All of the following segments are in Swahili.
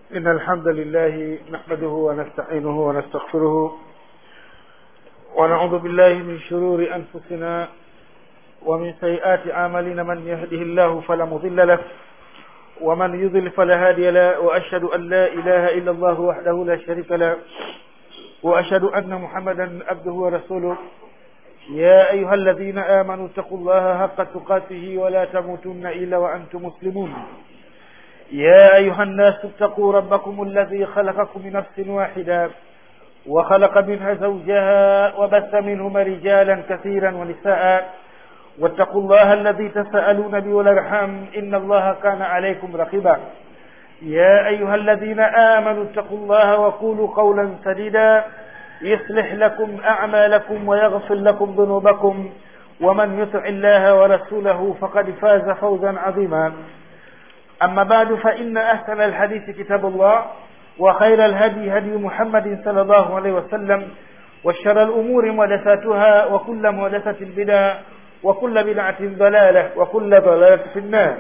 إن الحمد لله نحمده ونستعينه ونستغفره ونعوذ بالله من شرور أنفسنا ومن سيئات أعمالنا من يهده الله فلا مضل له ومن يضل فلا هادي له وأشهد أن لا إله إلا الله وحده لا شريك له وأشهد أن محمدا عبده ورسوله يا أيها الذين آمنوا اتقوا الله حق تقاته ولا تموتن إلا وأنتم مسلمون يا أيها الناس اتقوا ربكم الذي خلقكم من نفس واحدة وخلق منها زوجها وبث منهما رجالا كثيرا ونساء واتقوا الله الذي تساءلون به والارحام ان الله كان عليكم رقيبا يا ايها الذين امنوا اتقوا الله وقولوا قولا سديدا يصلح لكم اعمالكم ويغفر لكم ذنوبكم ومن يطع الله ورسوله فقد فاز فوزا عظيما اما بعد فان احسن الحديث كتاب الله وخير الهدي هدي محمد صلى الله عليه وسلم وشر الامور محدثاتها وكل محدثه بدعه وكل بدعة ضلالة وكل ضلالة في النار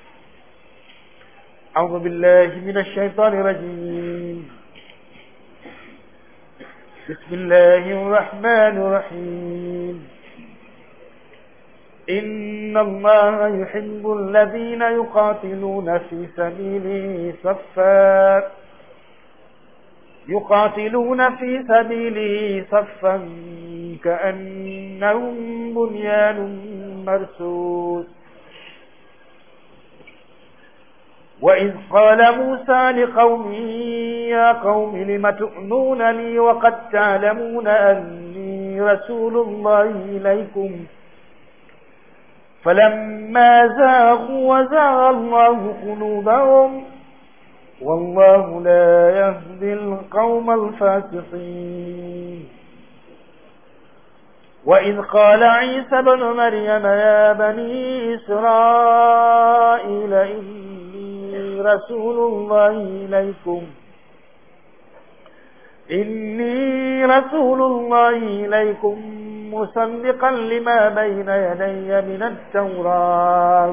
أعوذ بالله من الشيطان الرجيم بسم الله الرحمن الرحيم إن الله يحب الذين يقاتلون في سبيله صفا يقاتلون في سبيله صفا كأنهم بنيان مرسوس وإذ قال موسى لقومه يا قوم لم تؤنونني وقد تعلمون أني رسول الله إليكم فلما زاغوا وزاغ الله قلوبهم والله لا يهدي القوم الفاسقين وإذ قال عيسى بن مريم يا بني إسرائيل إني رسول الله إليكم إني رسول الله إليكم مصدقا لما بين يدي من التوراة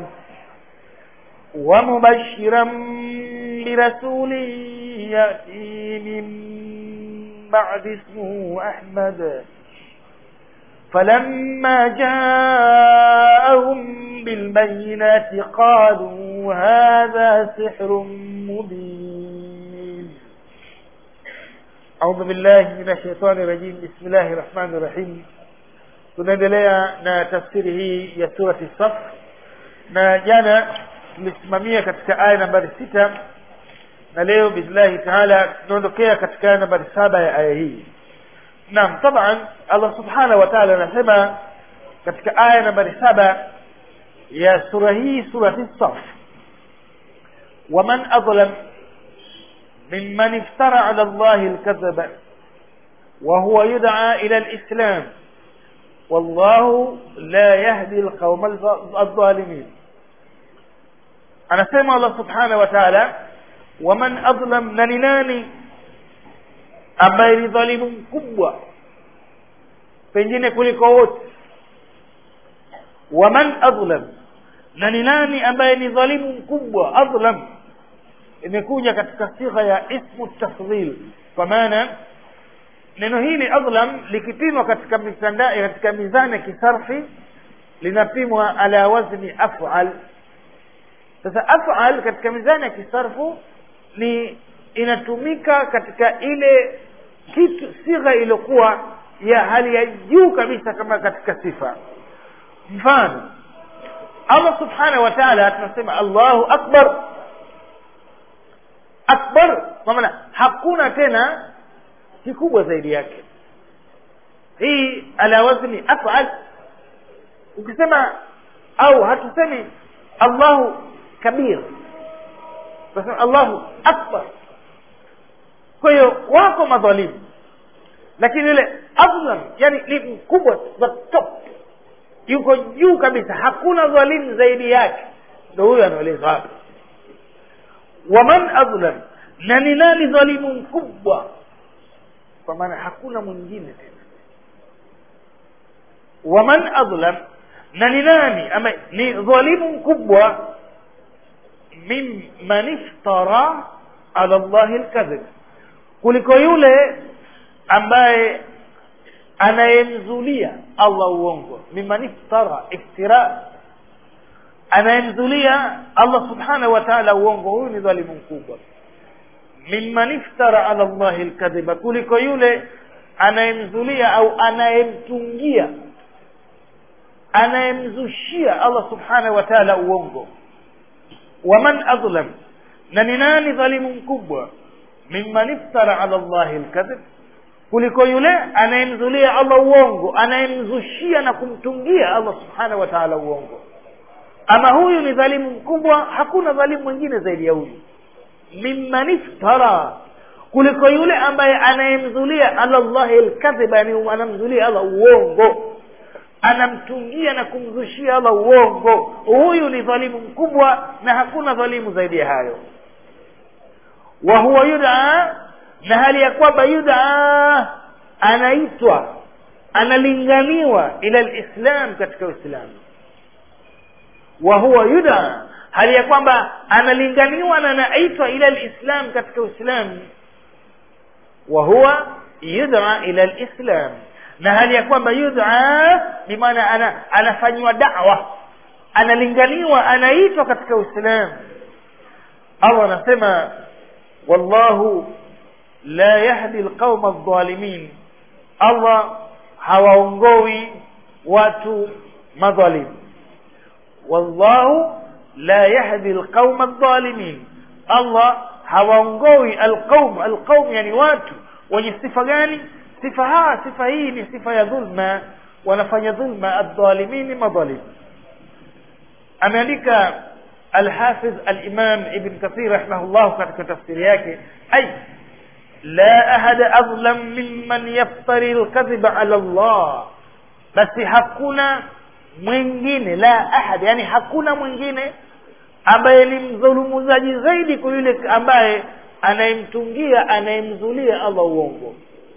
ومبشرا برسول يأتي من بعد اسمه أحمد فلما جاءهم بالبينات قالوا هذا سحر مبين أعوذ بالله من الشيطان الرجيم بسم الله الرحمن الرحيم tunaendelea na tafsiri hii ya surati saf na jana tulisimamia katika aya nambari sita na leo biillahi taala tunaondokea katika aya nambari saba ya aya hii naam taban allah subhanahu wa taala anasema katika aya nambari saba ya sura hii surati saf waman adlam mimman iftara ala llahi lkadhaba وهو يدعى إلى الإسلام والله لا يهدي القوم الظالمين anasema allah subhanahu wa taala waman adlam na ni nani ambaye ni dhalimu mkubwa pengine kuliko wote waman adlam na ni nani ambaye ni dhalimu mkubwa adlam imekuja katika sigha ya ismu tafdhil kwa maana neno hili adlam likipimwa katika mitandao katika mizani ya kisarfi linapimwa ala wazni afal sasa afal katika mizani ya kisarfu ni inatumika katika ile kitu sigha iliyokuwa ya hali ya juu kabisa kama katika sifa mfano allah subhanahu wa taala tunasema allahu akbar akbar kwa maana hakuna tena kikubwa zaidi yake hii ala wazni afal ukisema au hatusemi allahu kabir tunasema allahu akbar kwa hiyo wako madhalimu lakini yule adlam yani ni mkubwa the top yuko juu kabisa hakuna dhalimu zaidi yake ndo huyo anaelezwa hapa waman adlam na ni nani dhalimu mkubwa kwa maana hakuna mwingine tena waman adlam na ni nani ama ni dhalimu mkubwa mimman iftara ala llahi lkadhib kuliko yule ambaye anayemzulia allah uongo mimman iftara iftira anayemzulia allah subhanahu wa taala uongo huyu ni dhalimu mkubwa mimman iftara ala llahi lkadhiba kuliko yule anayemzulia au anayemtungia anayemzushia allah subhanahu wa taala uongo waman adlam na ni nani dhalimu mkubwa mimman iftara ala llahi lkadhib kuliko yule anayemzulia allah uongo anayemzushia na kumtungia allah subhanahu wa taala uongo ama huyu ni dhalimu mkubwa hakuna dhalimu mwingine zaidi ya huyu mimman iftara kuliko yule ambaye anayemzulia ala llahi lkadhiba yani anamzulia allah uongo anamtungia na kumzushia allah uongo huyu ni dhalimu mkubwa na hakuna dhalimu zaidi ya hayo wa huwa yudaa na hali ya kwamba yudaa anaitwa analinganiwa ila lislam katika uislamu wa huwa yudaa hali ya kwamba analinganiwa na anaitwa ila lislam katika uislamu wa huwa yudaa ila lislam na hali ya kwamba yudaa ni maana ana, anafanyiwa dawa analinganiwa anaitwa katika uislamu allah anasema wallahu la yahdi lqauma aldhalimin allah hawaongowi watu madhalimu wallahu la yahdi lqauma aldhalimin allah hawaongowi alqaum alqaum yani watu wenye sifa gani sifa haa sifa hii ni sifa ya dhulma wanafanya dhulma aldhalimini madhalim ameandika alhafiz alimam ibn kathir rahimahullah katika tafsiri yake ay la ahada adlam mimman yaftari lkadhiba ala llah basi hakuna mwingine la ahad yani hakuna mwingine ambaye ni mdhulumuzaji zaidi kwa yule ambaye anayemtungia anayemzulia allah uongo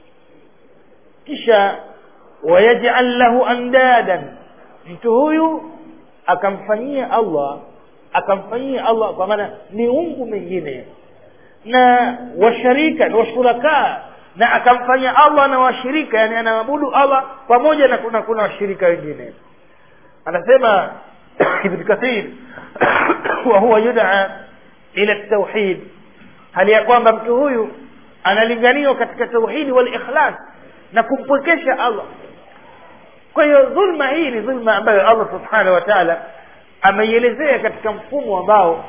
kisha wayajal lahu andadan mtu huyu akamfanyia allah akamfanyia allah kwa maana miungu mingine na washarika na washuraka na akamfanya allah na washirika yani anaabudu allah pamoja na kuna kuna washirika wengine anasema ibn kathir wa huwa yudaa ila tauhid hali ya kwamba mtu huyu analinganiwa katika tauhidi wal ikhlas na kumpwekesha allah kwa hiyo dhulma hii ni dhulma ambayo allah subhanahu wa taala ameielezea katika mfumo ambao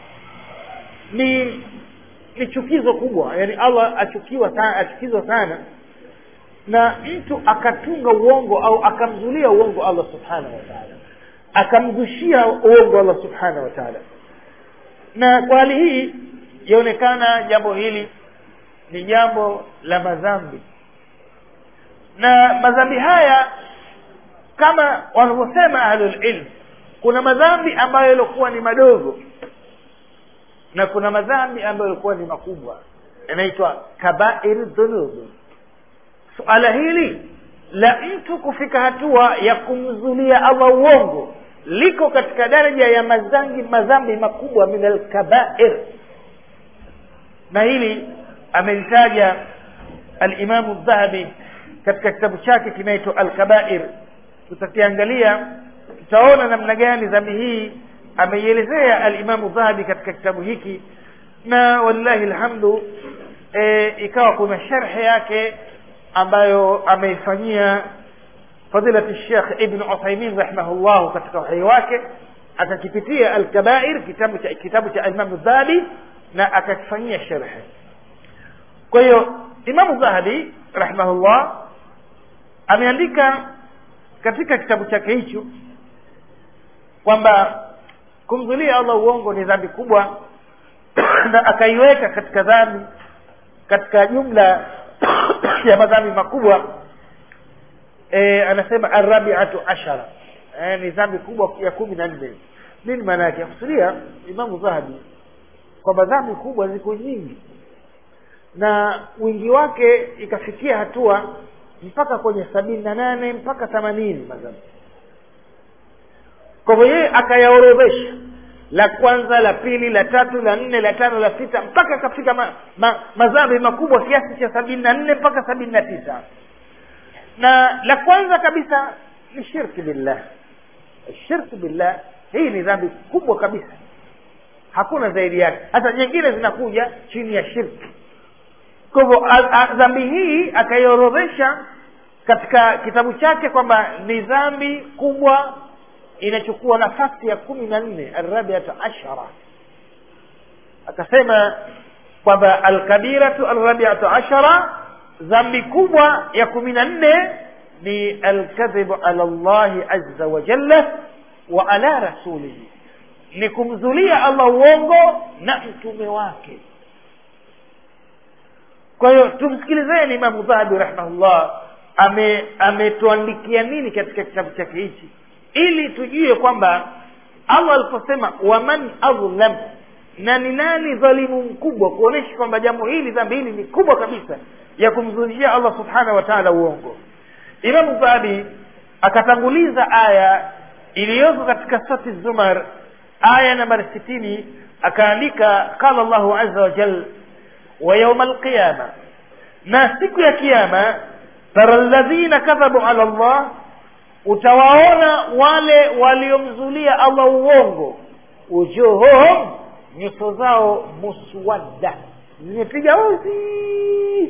ni ni chukizo kubwa yani allah achukiwa sana achukizwa sana na mtu akatunga uongo au akamzulia uongo allah subhanahu wa taala akamzushia uongo allah subhanahu wa taala na kwa hali hii yaonekana jambo hili ni jambo la madhambi na madhambi haya kama wanavyosema ahlulilm kuna madhambi ambayo yaliokuwa ni madogo na kuna madhambi ambayo yalikuwa ni makubwa yanaitwa kabair dhunub suala hili la mtu kufika hatua ya kumzulia allah uongo liko katika daraja ya mazangi madhambi makubwa min alkabair na hili amelitaja alimamu dhahabi katika kitabu chake kinaitwa alkabair tutakiangalia tutaona namna gani dhambi hii ameielezea alimamu dhahabi katika kitabu hiki na wallahi lhamdu e, ikawa kuna sharhe yake ambayo ameifanyia fadilati shekh ibn uthaimin rahimahullahu katika uhai wake akakipitia alkabair kitabu cha kitabu cha alimamu dhahabi na akakifanyia sharhe kwa hiyo imamu dhahabi rahimahullah ameandika katika kitabu chake hicho kwamba kumzulia allah uongo ni dhambi kubwa na akaiweka katika dhambi katika jumla ya madhambi makubwa e, anasema arabiatu ashara e, ni dhambi kubwa ya kumi na nne nini maana yake akusudia imamu dhahabi kwamba dhambi kubwa ziko nyingi na wingi wake ikafikia hatua mpaka kwenye sabini na nane mpaka themanini madhambi kwa hivyo yeye akayaorodhesha la kwanza la pili la tatu la nne la tano la sita mpaka akafika ma, ma, madhambi makubwa kiasi cha sabini na nne mpaka sabini na tisa na la kwanza kabisa ni shirki billah shirki billah hii ni dhambi kubwa kabisa hakuna zaidi yake hata nyingine zinakuja chini ya shirki kwa hivyo dhambi hii akaiorodhesha katika kitabu chake kwamba ni dhambi kubwa inachukua nafasi ya kumi na nne arabiata ashara akasema kwamba alkabiratu alrabiatu ashara dhambi kubwa ya kumi na nne ni alkadhibu ala llahi aza wa jalla wa ala rasulihi ni kumzulia allah uongo na mtume wake kwa hiyo tumsikilizeni imamu dhahabi rahimahullah ametuandikia ame nini katika kitabu chake hichi ili tujue kwamba allah aliposema waman adlam na ni nani dhalimu mkubwa kuonyesha kwamba jambo hili dhambi hili ni kubwa kabisa ya kumzulishia allah subhanahu wa taala uongo imamu dhahabi akatanguliza aya iliyoko katika sati zumar aya nambari sitini akaandika qala llahu aza wajal wa yauma alqiyama na siku ya kiama tara ladhina kadhabu ala llah utawaona wale waliomzulia allah uongo ujuhuhum nyuso zao muswadda zimepiga uzi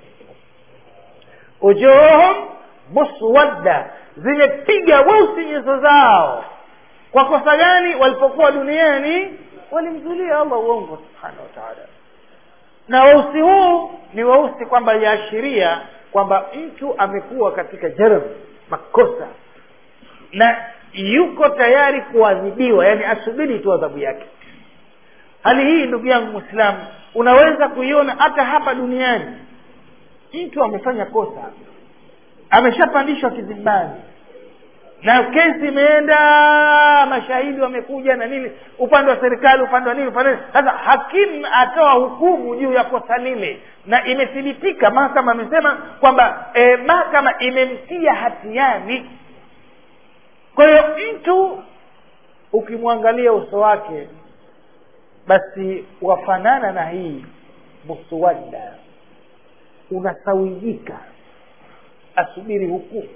ujuhuhum muswadda zimepiga weusi nyuso zao kwa kosa gani walipokuwa duniani walimzulia allah uongo subhanahu wa taala na weusi huu ni weusi kwamba yaashiria kwamba mtu amekuwa katika jarm makosa na yuko tayari kuadhibiwa yani asubiri tu adhabu yake hali hii ndugu yangu mwislamu unaweza kuiona hata hapa duniani mtu amefanya kosa ameshapandishwa kizimbani na kesi imeenda mashahidi wamekuja na nini upande wa serikali upande wa nini upande sasa hakimu atoa hukumu juu ya kosa lile na imethibitika mahakama amesema kwamba e, mahakama imemtia hatiani kwa hiyo mtu ukimwangalia uso wake basi wafanana na hii muswadda unasawijika asubiri hukumu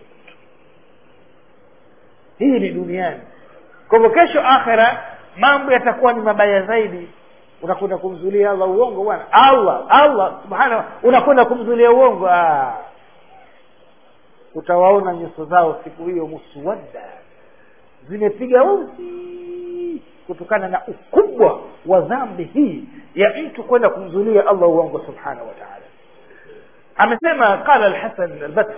hii ni duniani kwa hivyo kesho akhira mambo yatakuwa ni mabaya zaidi unakwenda kumzulia allah uongo bwana allah allah subhanahu unakwenda kumzulia uongo ah. utawaona nyuso zao siku hiyo muswadda zimepiga uzi kutokana na ukubwa wa dhambi hii ya mtu kwenda kumzulia allah uongo subhanahu wa taala amesema qala alhasan albasri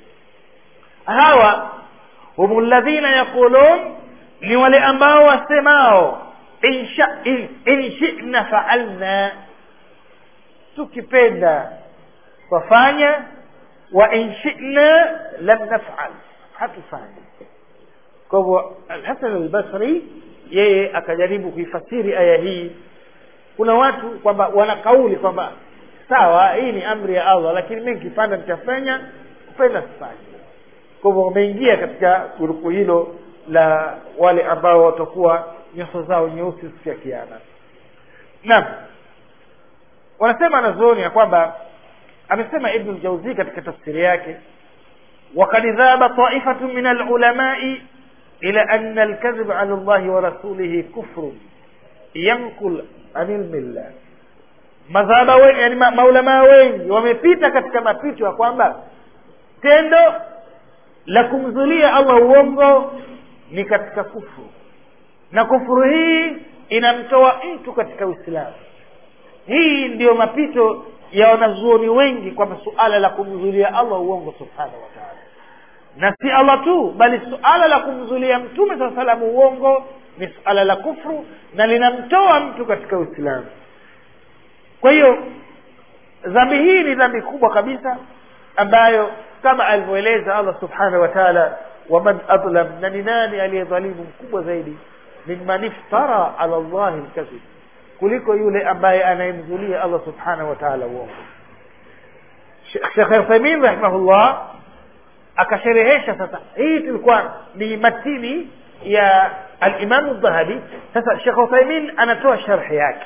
hawa hum ladhina yaqulun ni wale ambao wasemao in, sha, in, in shina faalna tukipenda twafanya wa in shina lam nafal hatufanya kwa hivyo alhasan albasri yeye akajaribu kuifasiri aya hii kuna watu kwamba wana kauli kwamba sawa hii ni amri ya allah lakini mi nikipanda nitafanya kupenda sifanye kwa hivyo wameingia katika grupu hilo la wale ambao watakuwa nyuso zao nyeusi siku ya kiama naam wanasema wanazuoni ya kwamba amesema ibnu ljauzii katika tafsiri yake وقد ذهب طائفة من العلماء إلى أن الكذب على الله ورسوله كفر ينقل عن الملة madhaba wengi yani maulamaa wengi wamepita katika mapito ya kwamba tendo la kumzulia allah uongo ni katika kufuru na kufuru hii inamtoa mtu katika uislamu hii ndiyo mapito ya wanazuoni wengi kwamba suala la kumzulia allah uongo subhanahu wa taala na si allah tu bali suala la kumzulia mtume saa salamu uongo ni suala la kufru na linamtoa mtu katika uislamu kwa hiyo dhambi hii ni dhambi kubwa kabisa ambayo kama alivyoeleza allah subhanahu wa taala waman adlam na ni nani aliyedhalimu mkubwa zaidi mimman iftara ala llahi lkadhib kuliko yule ambaye anayemzulia allah subhanahu wa taala uongo shekh uthaimin rahimahullah akasherehesha sasa hii tulikuwa ni matini ya alimamu dhahabi sasa shekh uthaimin anatoa sharhi yake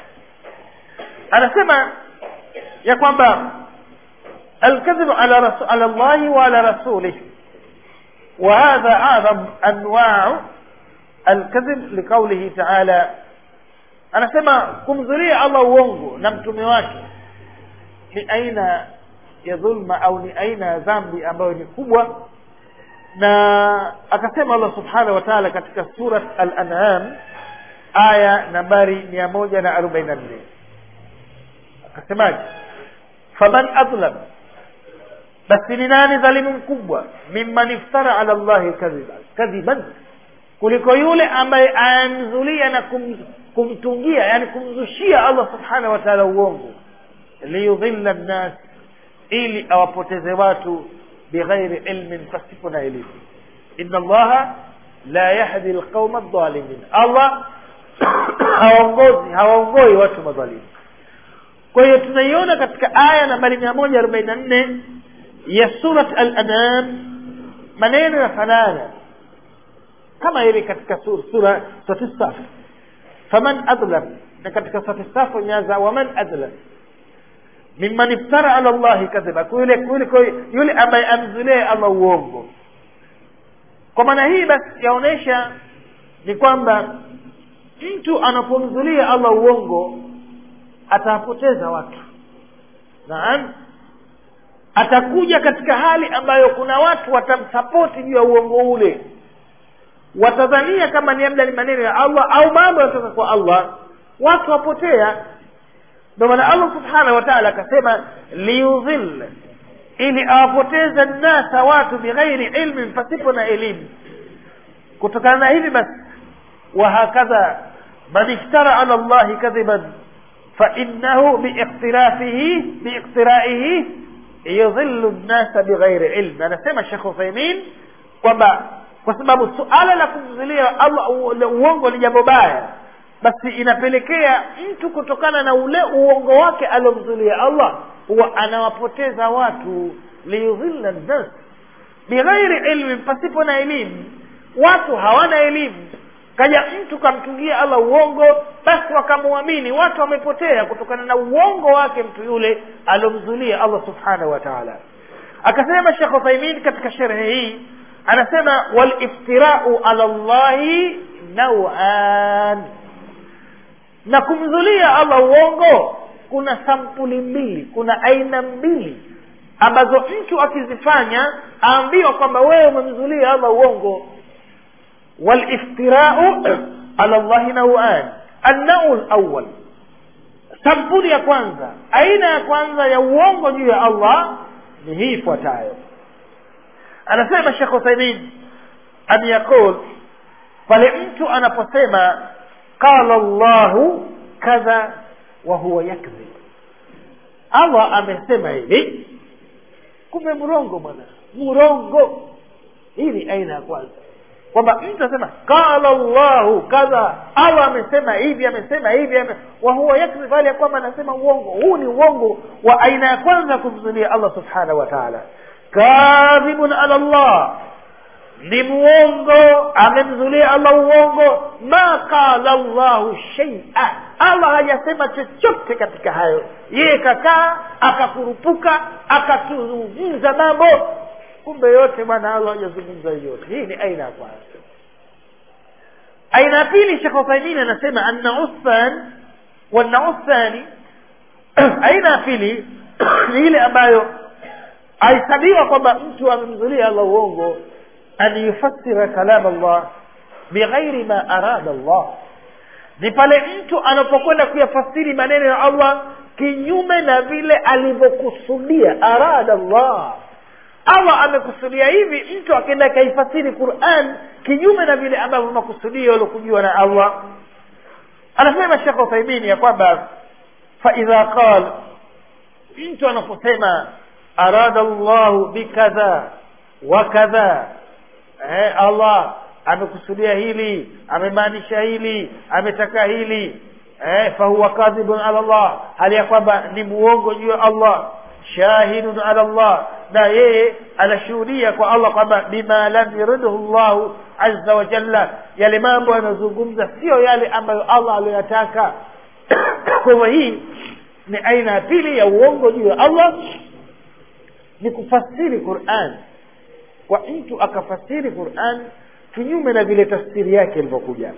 anasema ya kwamba الكذب على رسول على الله وعلى رسوله وهذا أعظم أنواع الكذب لقوله تعالى anasema kumzulia allah uongo na mtume wake ni aina ya dhulma au ni aina ya dhambi ambayo ni kubwa na akasema allah subhanahu wa taala katika surat al-an'am aya nambari mia moja na arobaini na nne akasemaje faman adlam basi ni nani dhalimu mkubwa mimman iftara ala llahi kadhiba kadhiban kuliko yule ambaye anamzulia na kum, kumtungia yani kumzushia allah subhanahu wa taala uongo liyudhilla nnas ili awapoteze watu bighairi ilmin pasipo na elimu inna allaha la yahdi lqauma aldhalimin allah hawaongozi hawaongoi watu madhalimu kwa hiyo tunaiona katika aya nambari mia moja arobaini na nne ya surat al-anam maneno yafanana kama ile katika sura sura surati saf faman adlam na katika surati saf imeanza waman adlam mimman iftara ala llahi kadhiba yule yule yule ambaye amzulie allah uongo kwa maana hii basi yaonyesha ni kwamba mtu anapomzulia allah uongo atawapoteza watu naam atakuja katika hali ambayo kuna watu watamsapoti juu ya uongo ule watadhania kama ni labda ni maneno ya allah au mambo yanatoka kwa allah watu wapotea ndio maana allah subhanahu wa taala akasema liyudhil ili awapoteze nnasa watu bighairi ilmin pasipo na elimu kutokana na hivi basi wahakadha man iftara ala llahi kadhiban fainahu biiktirafihi biiktiraihi yudhillu nnasa bighairi ilm anasema shekh uthaimin kwamba kwa sababu suala la kumzulia allah uongo ni jambo baya basi inapelekea mtu kutokana na ule uongo wake aliomzulia allah huwa anawapoteza watu liyudhilla nnas bighairi ilmin pasipo na elimu watu hawana elimu kaja mtu kamtungia allah uongo basi wakamwamini watu wamepotea kutokana na uongo wake mtu yule aliomzulia allah subhanahu wa taala akasema shekh uthaimin katika sherehe hii anasema waliftirau ala llahi nauan na kumzulia allah uongo kuna sampuli mbili kuna aina mbili ambazo mtu akizifanya aambiwa kwamba wewe umemzulia allah uongo waliftirau ala llahi nauan annau lawal sampuli ya kwanza aina ya kwanza ya uongo juu ya allah ni hii ifuatayo anasema shekh uthaimin an yaqul pale mtu anaposema qala llahu kadha wa huwa yakdhib allah amesema hivi kumbe mrongo bwana mrongo hii ni aina ya kwanza kwamba mtu anasema qala llahu kadha allah amesema hivi amesema hivi ame... wa huwa yakdhib hali ya kwamba anasema uongo huu ni uongo wa aina ya kwanza kumzulia allah subhanahu wa taala kadhibun ala llah ni muongo amemzulia allah uongo ma qala llahu sheia allah hajasema chochote katika hayo yeye kakaa akakurupuka akatuzungumza mambo kumbe yote bwana allah hajazungumza yote hii ni aina ya kwanza aina ya pili shekh uthaimin anasema annau than wannau thani aina ya pili ni ile ambayo ahesabiwa kwamba mtu amemzulia allah uongo an yufassira kalam allah bighairi ma arada allah ni pale mtu anapokwenda kuyafasiri maneno ya allah kinyume na vile alivyokusudia arada allah allah amekusudia hivi mtu akaenda akaifasiri quran kinyume na vile ambavyo makusudio yaliokujiwa na allah anasema shekh uthaimini ya kwamba faidha qal mtu anaposema arada llahu bikadha wa kadha eh, allah amekusudia hili amemaanisha hili ametaka hili eh, fahuwa kadhibun ala llah hali ya kwamba ni muongo juu ya allah shahidun ala llah na yeye anashuhudia kwa allah kwamba bima lam yuridhu llahu azza wa jalla yale mambo yanayozungumza sio yale ambayo allah aliyoyataka kwa hivyo hii ni aina ya pili ya uongo juu ya allah ni kufasiri quran kwa mtu akafasiri quran kinyume na vile tafsiri yake ilivyokuja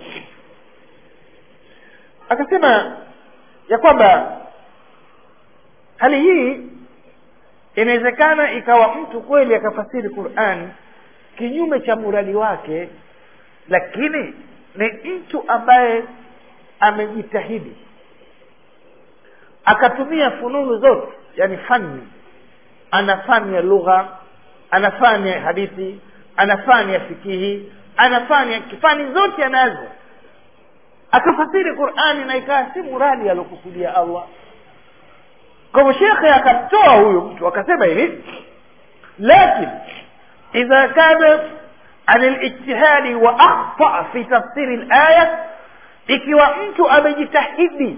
akasema ya kwamba hali hii inawezekana ikawa mtu kweli akafasiri quran kinyume cha muradi wake lakini ni mtu ambaye amejitahidi akatumia fununu zote yani fani ana fani ya lugha ana fani ya hadithi ana fani ya fikihi ana fani ya fani zote anazo akafasiri qurani na ikawa si muradi aliokusudia allah kwa hivyo shekhe akamtoa huyu mtu akasema hivi lakin idha kana an lijtihadi wa akhta fi tafsiri laya ikiwa mtu amejitahidi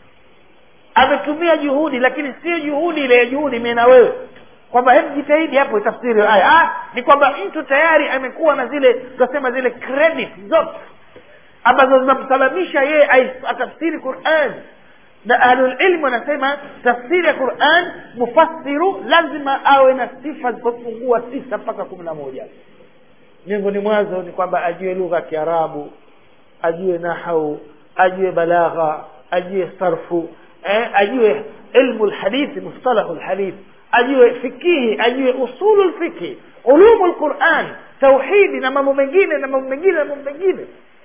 ametumia juhudi lakini sio juhudi ile juhudi mimi na wewe kwamba hebu jitahidi hapo tafsiri aya ah, ni kwamba mtu tayari amekuwa na zile tunasema zile credit zote ambazo zinamsababisha yeye atafsiri quran na ahlulilmu wanasema tafsiri ya quran mufassiru lazima awe na sifa zisizopungua tisa mpaka kumi na moja miongoni mwazo ni kwamba ajue lugha ya kiarabu ajue nahau ajue balagha ajue sarfu eh, ajue ilmu lhadithi mustalahu lhadithi ajue fikihi ajue usulu lfikhi ulumu lquran tauhidi na mambo mengine na mambo mengine na mambo mengine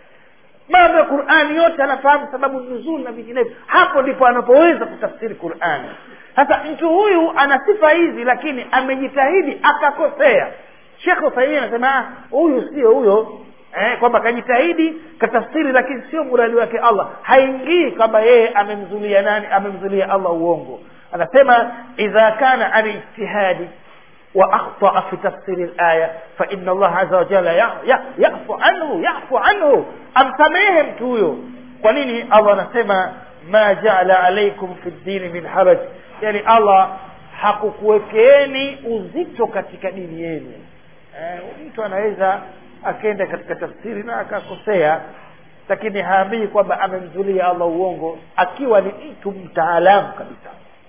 mambo ya qurani yote anafahamu sababu nuzul na vinginevyo hapo ndipo anapoweza kutafsiri qurani sasa mtu huyu ana sifa hizi lakini amejitahidi akakosea shekh usaimii anasema huyu sio huyo eh, kwamba kajitahidi katafsiri lakini sio muradi wake allah haingii kwamba yeye amemzulia nani amemzulia allah uongo anasema idha kana an ijtihadi واخطا في تفسير الايه فان الله عز وجل يعفو عنه يعفو عنه amsamehe mtu huyo kwa nini allah anasema ma jaala alaikum fi ddini min haraj yani allah hakukuwekeeni uzito katika dini yenu eh, mtu anaweza akaenda katika tafsiri na akakosea lakini haambii kwamba amemzulia allah uongo akiwa ni mtu mtaalamu kabisa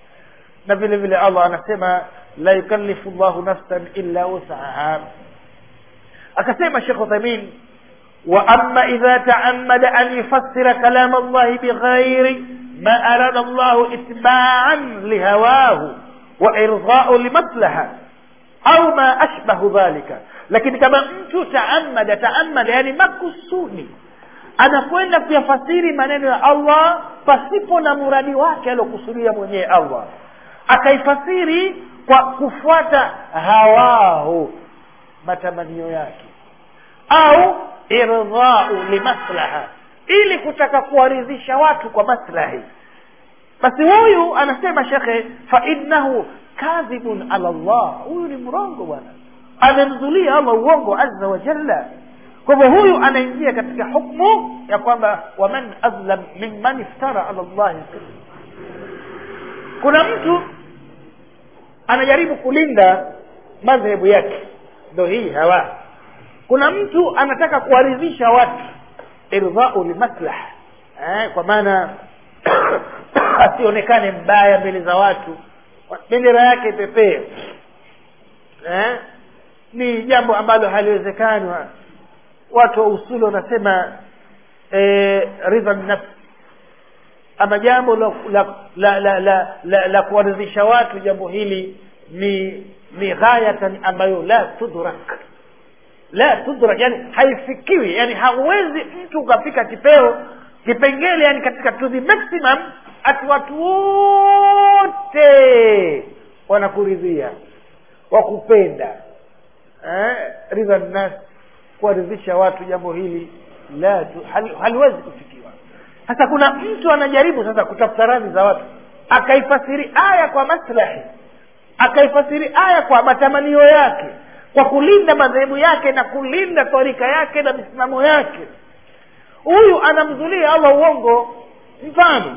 na vile vile allah anasema la yukallifu llahu nafsan illa wusaha akasema shekh uthaimin واما اذا تعمد ان يفسر كلام الله بغير ما اراد الله اتباعا لهواه وارضاء لمصلحه au ma ashbahu dhalika lakini kama mtu taamada taamada yani makusudi anakwenda kuyafasiri maneno ya allah pasipo na muradi wake aliokusudia mwenyewe allah akaifasiri kwa kufuata hawahu matamanio yake au irdhau limaslaha ili kutaka kuwaridhisha watu kwa maslahi basi huyu anasema shekhe fainnahu kadhibun ala llah huyu ni mrongo bwana amemzulia allah uongo azza wa jalla kwa hivyo huyu anaingia katika hukmu ya kwamba waman adlam mimman iftara ala llahi kuna mtu anajaribu kulinda madhehebu yake ndo hii hawa kuna mtu anataka kuwaridhisha watu irdhau limaslaha eh, kwa maana asionekane mbaya mbele za watu bendera yake ipepee eh? ni jambo ambalo haliwezekani watu wa usuli wanasema eh, ridha nafsi ama jambo la la la la, la, la, la kuwaridhisha watu jambo hili ni ni ghayatan ambayo la tudrak la tudrak yani haifikiwi yani hauwezi mtu ukafika kipeo kipengele yani katika to the maximum ati watu wote wanakuridhia wakupenda eh, ridha nnas kuwaridhisha watu jambo hili la tu, hal, haliwezi kufikiwa sasa kuna mtu anajaribu sasa kutafuta radhi za watu akaifasiri aya kwa maslahi akaifasiri aya kwa matamanio yake kwa kulinda madhehebu yake na kulinda tarika yake na misimamo yake huyu anamzulia allah uongo mfano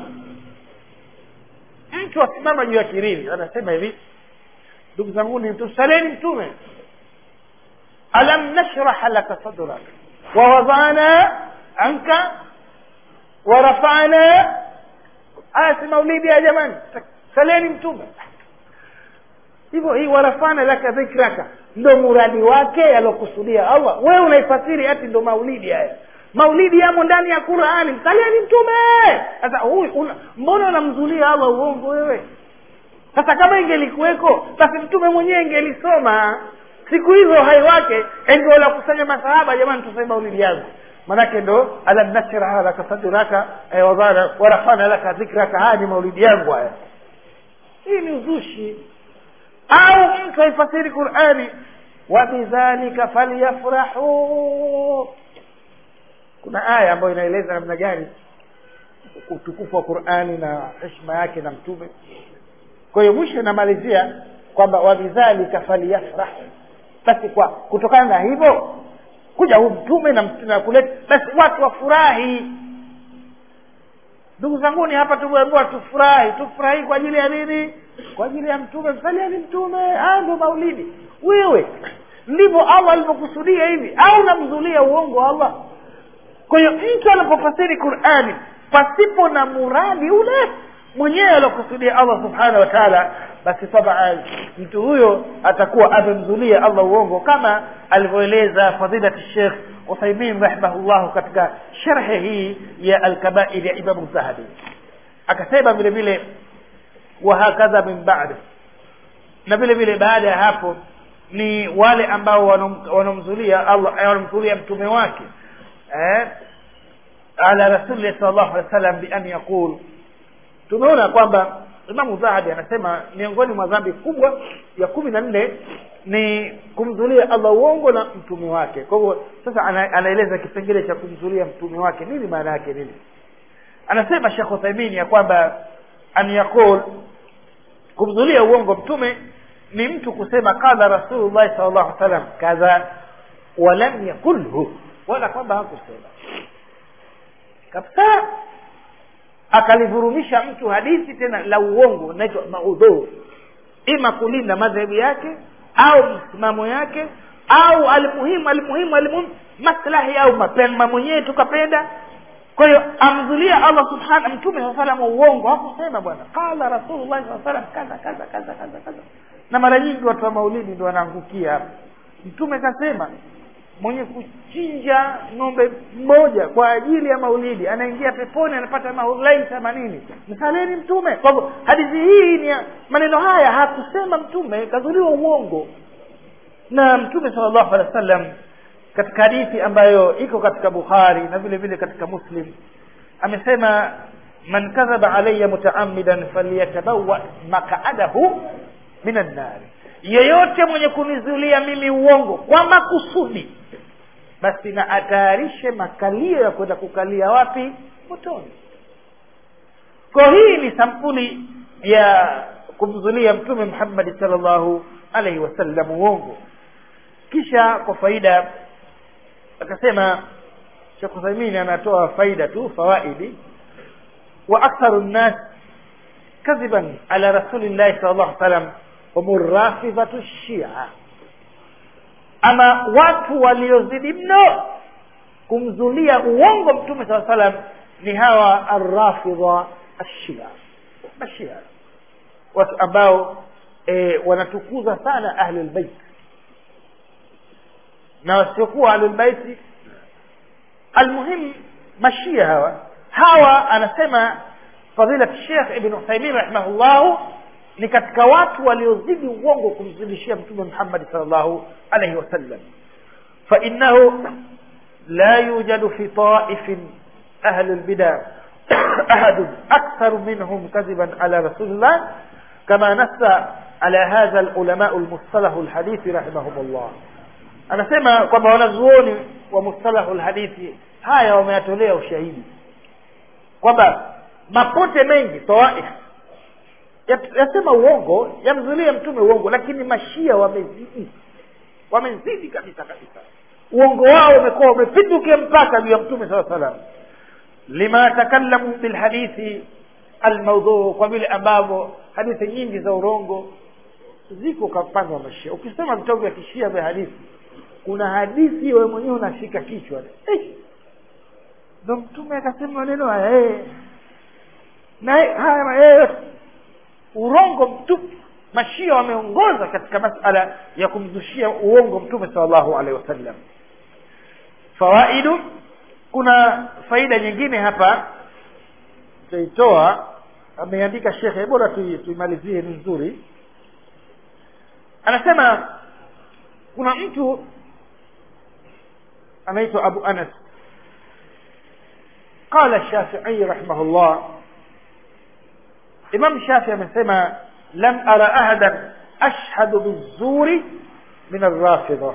mtu asimama juu ya kirili anasema hivi ndugu zanguni tusaleni mtume alam nashrah laka sadrak wawadhana anka warafana haya si maulidi ya jamani saleni mtume hivyo hii warafana laka dhikraka ndo muradi wake aliokusudia allah wewe unaifasiri ati ndo maulidi haya maulidi yamo ndani ya qurani msalieni mtume sasa huyu una, mbona unamzulia allah uongo wewe sasa kama ingelikuweko basi mtume mwenyewe ingelisoma siku hizo hai wake ndio la kusanya masahaba jamani tuseme maulidi yangu manake ndo alam nashraha laka sadraka eh, wadhana warafana laka dhikraka haya ni maulidi yangu haya hii ni uzushi au mtu aifasiri qurani wabidhalika falyafrahu kuna aya ambayo inaeleza namna gani utukufu wa qurani na heshima yake na mtume kwa hiyo mwisho inamalizia kwamba wabidhalika falyafrahu basi kwa kutokana na hivyo kuja huu mtume na na kuleta basi watu wafurahi ndugu zanguni hapa tumeambiwa tufurahi tufurahi kwa ajili ya nini kwa ajili ya mtume msaliani mtume haya ndio maulidi wewe ndivyo allah alivyokusudia hivi au namzulia uongo allah kwa hiyo mtu anapofasiri qurani pasipo na muradi ule mwenyewe aliokusudia allah subhanahu wa taala basi tabaan mtu huyo atakuwa amemzulia allah uongo kama alivyoeleza fadilati shekh uthaimin rahimahullahu katika sharhe hii ya alkabair ya imamu zahabi akasema vile vile wahakadha min badi na vile vile baada ya hapo ni wale ambao wanamzulia allah wanamzulia mtume wake eh, ala rasulillahi sal llahu alehi wa sallam bian yaqul tumeona kwamba imamu zahabi anasema miongoni mwa dhambi kubwa ya kumi na nne ni kumzulia allah uongo na mtume wake kwa hivyo sasa ana, anaeleza kipengele cha kumzulia mtume wake nini maana yake nini anasema shekh uthaimini ya kwamba an yaqul kumzulia uongo mtume ni mtu kusema qala rasulullahi sal llahu alih salam kadha walam yakulhu wala kwamba hakusema kabisa akalivurumisha mtu hadithi tena la uongo inaitwa maudhur ima kulinda madhehebu yake au msimamo yake au almuhimu almuhimu almuhimu maslahi au mapema mwenyewe tukapenda kwa hiyo amzulia allah subhana mtume saa salam uongo hakusema bwana qala rasulullahi saa salam kadha kadha kadha kadha kadha na mara nyingi watu wa maulidi ndo wanaangukia hapa mtume kasema mwenye kuchinja ng'ombe mmoja kwa ajili ya maulidi anaingia peponi anapata maulai themanini msaleni mtume kwa hivyo hadithi hii ni maneno haya hakusema mtume kazuliwa uongo na mtume sala llahu alehi wa sallam katika hadithi ambayo iko katika bukhari na vile vile katika muslim amesema man kadhaba alaya mutaamidan falyatabawa makaadahu min annari yeyote mwenye kunizulia mimi uongo kwa makusudi basi na atayarishe makalio ya kwenda kukalia wapi motoni kwa hii ni sampuli ya kumzulia mtume muhammadi salllahu alaihi wasallam uongo kisha kwa faida akasema shekh uthaimini anatoa faida tu fawaidi wa aktharu nnas kadhiban ala rasulillahi sal llahu salam hum rafidhatu shia ama watu waliozidi mno kumzulia uongo mtume saa salam ni hawa arrafidha ashia mashia watu ambao e, wanatukuza sana ahlulbeit na wasiokuwa ahlulbeiti almuhim mashia hawa hawa anasema fadilat shekh ibn uthaimin rahimahullahu ni katika watu waliozidi uongo kumzidishia mtume muhammadi sal llahu alaihi wasallam fainahu la yujadu fi taifin ahli lbida ahadun aktharu minhum kadhiban ala rasulillah kama nassa ala hadha lulamau lmustalahu lhadithi rahimahum llah anasema kwamba wanazuoni wa mustalahu lhadithi haya wameyatolea ushahidi kwamba mapote mengi tawaif yasema uongo yamzulia mtume uongo lakini mashia wamezidi wamezidi kabisa kabisa uongo wao umekuwa umepindukia mpaka juu ya mtume saa salam lima takallamu bilhadithi almaudhuu kwa vile ambavyo hadithi nyingi za urongo ziko kwa upande wa mashia ukisoma vitabu vya kishia vya hadithi kuna hadithi wewe mwenyewe unashika kichwa eh, ndo mtume akasema maneno haya eh. na haya mayeye urongo mtupu mashia wameongoza katika masala ya kumzushia uongo mtume salllahu alehi wasallam fawaidu kuna faida nyingine hapa tutaitoa ameandika shekhe bora tuimalizie ni nzuri anasema kuna mtu anaitwa abu anas qala shafii rahimahullah imam shafii amesema lam ara ahadan ashhadu bizuri min arrafidha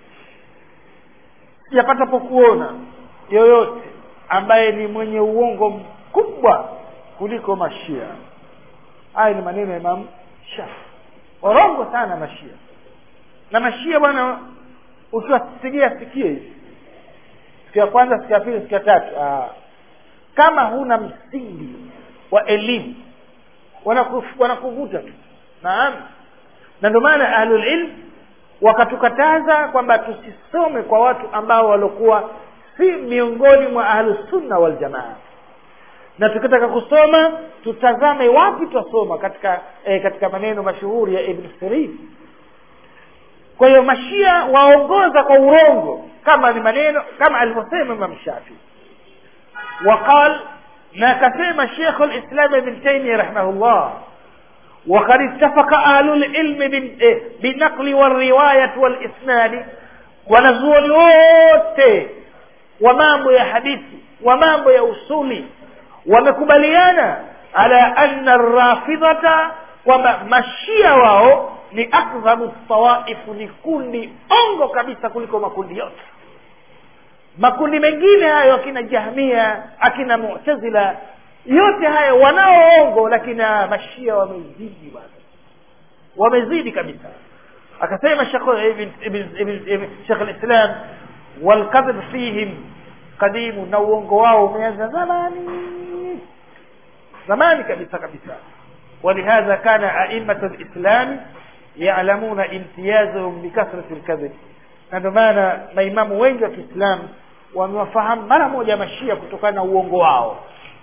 sijapatapo kuona yoyote ambaye ni mwenye uongo mkubwa kuliko mashia haya ni maneno ya imam shafi warongo sana mashia na mashia bwana ukiwasigia sikie hivi siku ya kwanza siku ya pili siku ya tatu Aa. kama huna msingi wa elimu wanakuvuta tu naam na ndio maana ahlulilm wakatukataza kwamba tusisome kwa watu ambao waliokuwa si miongoni mwa ahlusunna waljamaa na tukitaka kusoma tutazame wapi twasoma katika eh, katika maneno mashuhuri ya ibn sirin kwa hiyo mashia waongoza kwa urongo kama ni maneno kama alivyosema imam shafi waqal na akasema shekhu lislam ibn taimia rahimahullah وقد اتفق أهل العلم بالنقل والرواية والإسناد wanazuoni wote wa mambo ya hadithi wa mambo ya usuli wamekubaliana ala anna rafidhata kwamba mashia wao ni akdhabu tawaifu ni kundi ongo kabisa kuliko makundi yote makundi mengine hayo akina jahmia akina mutazila yote haya wanaoongo lakini mashia wamezidi bwana wamezidi kabisa akasema shekh lislam walkadhib fihim qadimu na uongo wao umeanza zamani zamani kabisa kabisa ولهذا كان أئمة الإسلام يعلمون امتيازهم بكثرة الكذب na ndio maana maimamu wengi wa kiislamu wamewafahamu mara moja mashia kutokana na uongo wao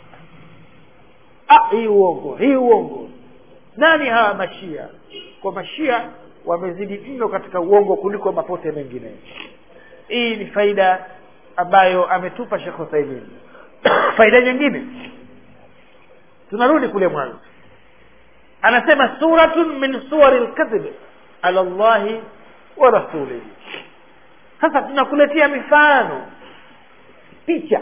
ah, hii uongo hii uongo nani hawa mashia kwa mashia wamezidi mno katika uongo kuliko mapote mengine hii ni faida ambayo ametupa shekh uthaimin faida nyingine tunarudi kule mwanzo anasema suratun min suwari lkadhib ala llahi wa rasulihi sasa tunakuletea mifano picha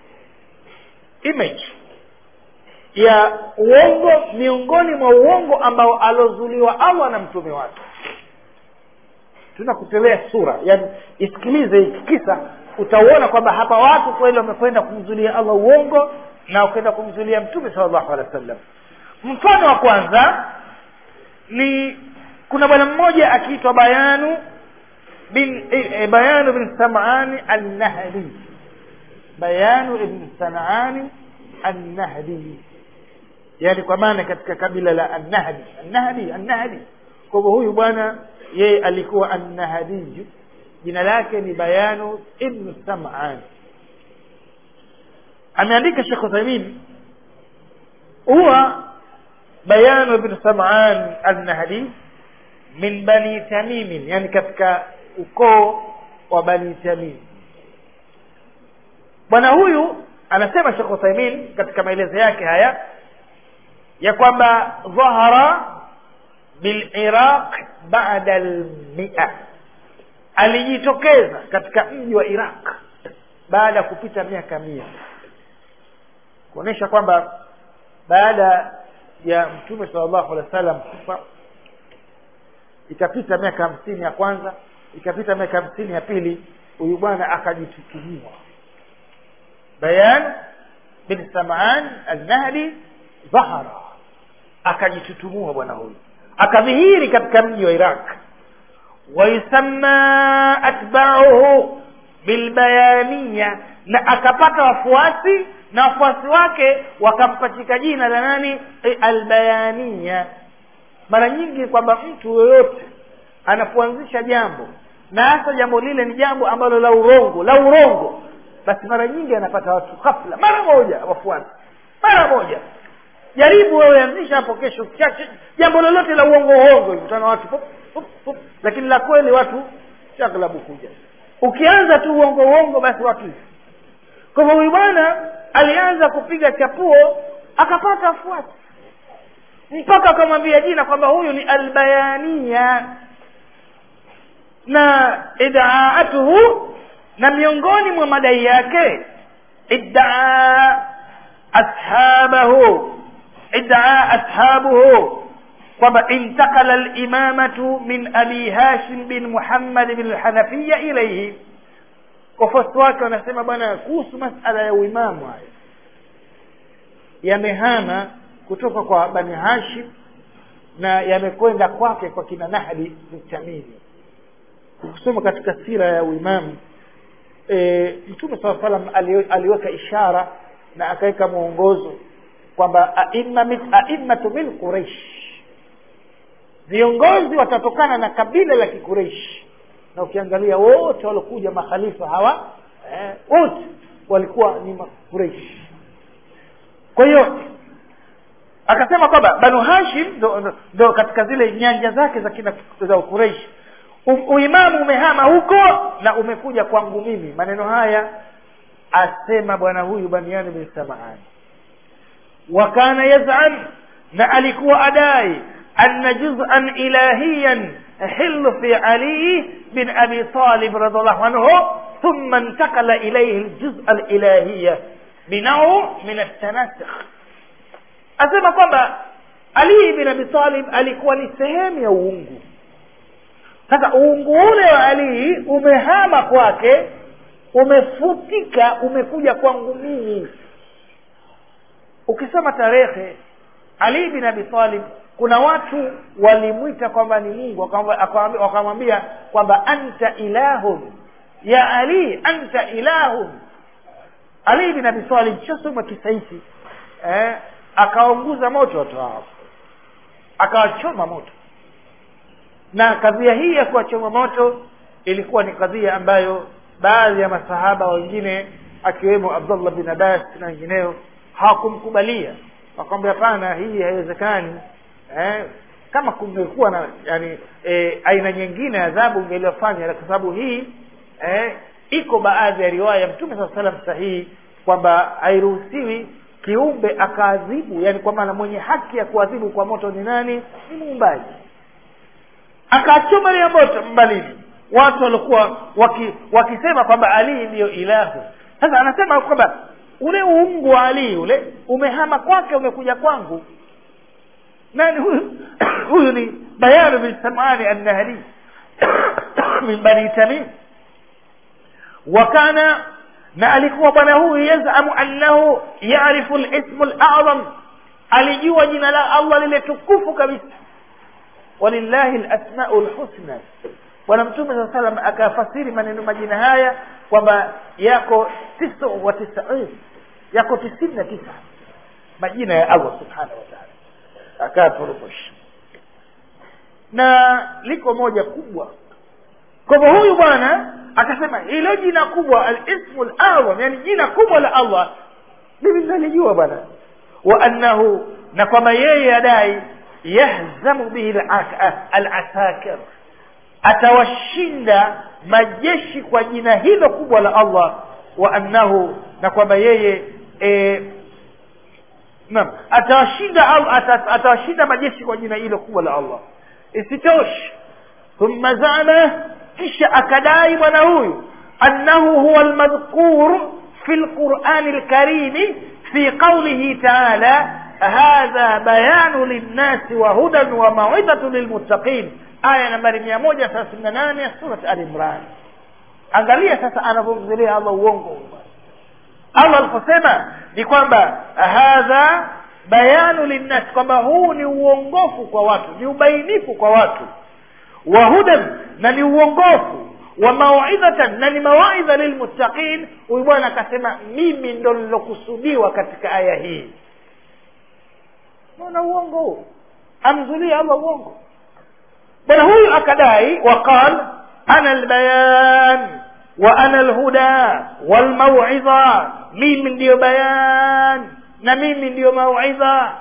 image ya uongo miongoni mwa uongo ambao alozuliwa allah na mtume wake tunakutolea sura yani isikilize hiki kisa utauona kwamba hapa watu kweli wamekwenda kumzulia allah uongo na ukwenda kumzulia mtume sal llahu alehi wa sallam mfano wa kwanza ni kuna bwana mmoja akiitwa bayanu bin e, bayanu bin samani annahdi bayanu ibn sanani annahdi yani kwa maana katika kabila la annahdi annahdi annahdi kwa hivyo huyu bwana yeye alikuwa annahadiju jina lake ni bayanu ibnu saman ameandika shekh uthaimin huwa bayanu ibnu saman annahdi min bani tamimin yani katika ukoo wa bani tamim bwana huyu anasema shekh uthaimin katika maelezo yake haya ya kwamba dhahara biliraq bada lmia alijitokeza katika mji wa iraq baada ya kupita miaka mia kuonyesha kwamba baada ya mtume sala llahu alehi wa sallam kufa ikapita miaka hamsini ya kwanza ikapita miaka hamsini ya pili huyu bwana akajitutumua bayan bin saman alnahdi dhahara akajitutumua bwana huyu akadhihiri katika mji wa iraq wayusamma atbauhu bilbayaniya na akapata wafuasi na wafuasi wake wakampachika jina la nani albayaniya mara nyingi kwamba mtu yoyote anapoanzisha jambo na hasa jambo lile ni jambo ambalo la urongo la urongo basi mara nyingi anapata watu ghafla mara moja wafuasi mara moja jaribu wewe anzisha hapo kesho chache jambo lolote la uongo uongo mkutana watu pup, pup, pup. lakini la kweli watu shaghlabu kuja ukianza tu uongo uongo basi watu kwa hivyo huyu bwana alianza kupiga chapuo akapata wafuasi mpaka akamwambia jina kwamba huyu ni albayania na idaatuhu na miongoni mwa madai yake iddaa ashabahu iddaa ashabuhu kwamba intakala limamatu min abi hashim bin muhammad bin lhanafiya ilaihi wafuasi wake wanasema bwana kuhusu masala ya uimamu haya yamehama kutoka kwa bani hashim na yamekwenda kwake kwa kina nahdi mtamimi ukisoma katika sira ya uimamu e, mtume saa salam aliweka ishara na akaweka mwongozo kwamba aimmatu min quraish viongozi watatokana na kabila la kikureishi na ukiangalia wote waliokuja makhalifa hawa eh, wote walikuwa ni makureishi kwa hiyo akasema kwamba banu hashim ndo, ndo, ndo katika zile nyanja zake za kina za ukureishi uimamu umehama huko na umekuja kwangu mimi maneno haya asema bwana huyu baniani bin samaani wa kana yazam na alikuwa adai anna juz'an ilahiyan hilu fi ali bin abi talib radiallahu anhu ثم انتقل إليه الجزء الإلهية بنوع من التناسخ asema kwamba ali bin abi talib alikuwa ni sehemu ya uungu sasa uungu ule wa ali umehama kwake umefutika umekuja kwangu mimi ukisoma tarehe ali bin abi talib kuna watu walimwita kwamba ni mungu wakamwambia kwamba anta ilahun ya ali anta ilahun ali bin abi talib shasoma kisa hiki eh, akaunguza moto watu hao akawachoma moto na kadhia hii ya kuwachoma moto ilikuwa ni kadhia ambayo baadhi ya masahaba wengine akiwemo abdullah bin abbas na wengineo hawakumkubalia wakamwambia hapana hii haiwezekani eh, kama kungekuwa na yani e, aina nyingine ya adhabu ungeliwafanya kwa sababu hii eh, iko baadhi ya riwaya mtume saa salam sahihi kwamba hairuhusiwi kiumbe akaadhibu yani kwa maana mwenye haki ya kuadhibu kwa moto ni nani ni muumbaji akachoma ile moto mbalini watu walikuwa waki, wakisema kwamba ali ndiyo ilahu sasa anasema kwamba ule uungu wa ali ule umehama kwake umekuja kwangu nani huyu huyu ni bayanu bin samani annahri min bani tamim wakana na alikuwa bwana huyu yazamu annahu yarifu lismu lazam alijua jina la allah lile tukufu kabisa walillahi lasmau lhusna bwana mtume saa salam akafasiri maneno majina haya kwamba yako tisa wa tisain yako tisini na tisa majina ya allah subhanahu wa taala akayaporomosha na liko moja kubwa kwa hivyo huyu bwana akasema hilo jina kubwa alismu lazam yani jina kubwa la allah mimi nalijua bwana wa annahu na kwamba yeye adai yahzamu bihi alasakir atawashinda majeshi kwa jina hilo kubwa la allah wa annahu na kwamba yeye e, naam atawashinda atawashinda majeshi kwa jina hilo kubwa la allah isitoshe thumma zama kisha akadai bwana huyu annahu huwa almadhkur fi lqurani lkarimi fi qaulihi taala hadha bayanu linnasi wa hudan wa mawidhatu lilmuttaqin aya nambari mia moja thelathini na nane ya surat al imran angalia sasa anavyomzilia allah uongo allah aliposema ni kwamba hadha bayanu linnas kwamba huu ni uongofu kwa watu ni ubainifu kwa watu wa hudan na ni uongofu wa mauidhatan na ni mawaidha lilmuttaqin huyu bwana akasema mimi ndo lilokusudiwa katika aya hii naona uongo huu amzulia allah uongo bwana huyu akadai waqal ana albayan wa ana alhuda walmauidha mimi ndiyo bayan na mimi ndiyo mauidha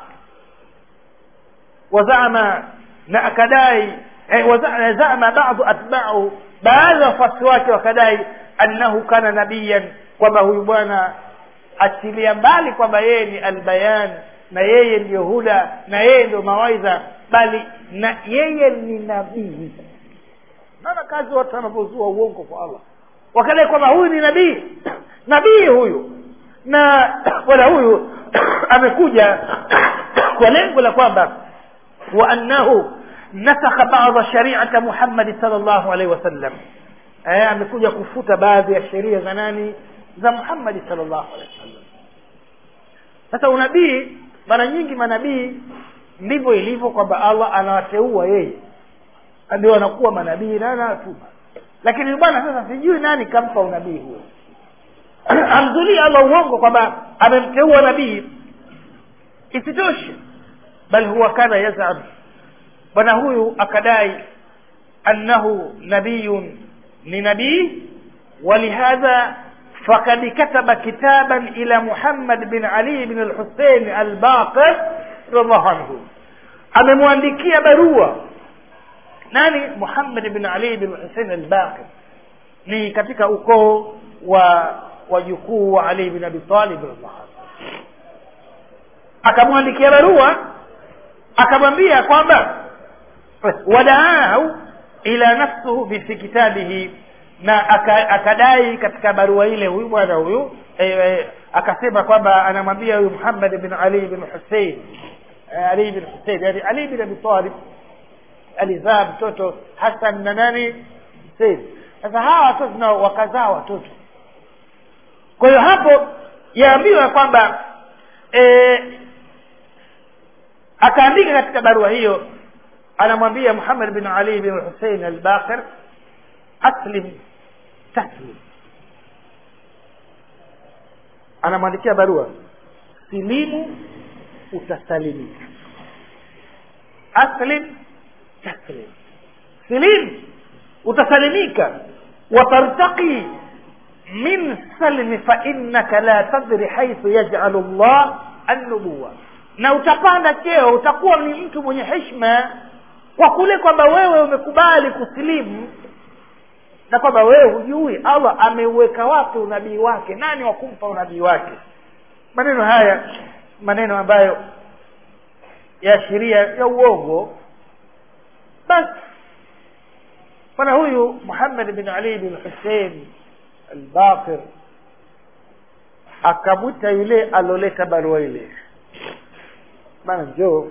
wazama na akadai eh, waza- zama badu atba'u baadhi ya wafuasi wake wakadai annahu kana nabiyan kwamba huyu bwana achilia mbali kwamba yeye ni albayan na yeye ndiyo huda na yeye ndio mawaidha bali na yeye ni nabii naona kazi watu wanavyozua uongo kwa allah wakadai kwamba huyu ni nabii nabii huyu na bwana huyu amekuja kwa lengo la kwamba wa annahu nasakha bada shariata muhammadi sal llahu alaihi wasallam eh, amekuja kufuta baadhi ya sheria za nani za muhammadi sal llahu alaihi wasallam sasa unabii mara nyingi manabii ndivyo ilivyo kwamba allah anawateua yeye ndio wanakuwa manabii na anawatuma lakini bwana sasa sijui nani kampa unabii huo amzulii allah uongo kwamba amemteua nabii isitoshe bal huwa kana yazam bwana huyu akadai annahu nabiyun ni nabii ولهذا فقد كتب كتابا إلى محمد بن علي بن الحسين الباقر رضي الله عنه amemwandikia barua nani muhammad bin ali bin husein albaqir ni katika ukoo wa wajukuu wa ali bin abi talib radhiallahu anhu akamwandikia barua akamwambia kwamba wadaahu ila nafsuhu fi kitabihi na aka- akadai katika barua ile huyu bwana huyu e, e, akasema kwamba anamwambia huyu muhammad bin ali bin husein eh, ali bin husein yani ali bin abi talib alizaa mtoto hasan na nani husein sasa hawa watoto nao wakazaa watoto kwa hiyo hapo yaambiwa kwamba e, akaandika katika barua hiyo anamwambia muhammad bin ali bin husein albaqir aslim taslim anamwandikia barua silimu utasalimika aslim taslim silim utasalimika watartaqi min salmi fainnaka la tadri haithu yajalu llah annubuwa na utapanda cheo utakuwa ni mtu mwenye heshima kwa kule kwamba wewe umekubali kusilimu na kwamba wewe hujui allah ameuweka wapi unabii wake nani wa kumpa unabii wake maneno haya maneno ambayo yaashiria ya uongo basi bwana huyu muhammad bin ali bin husein albaqir akamwita yule aloleta barua ile bana njoo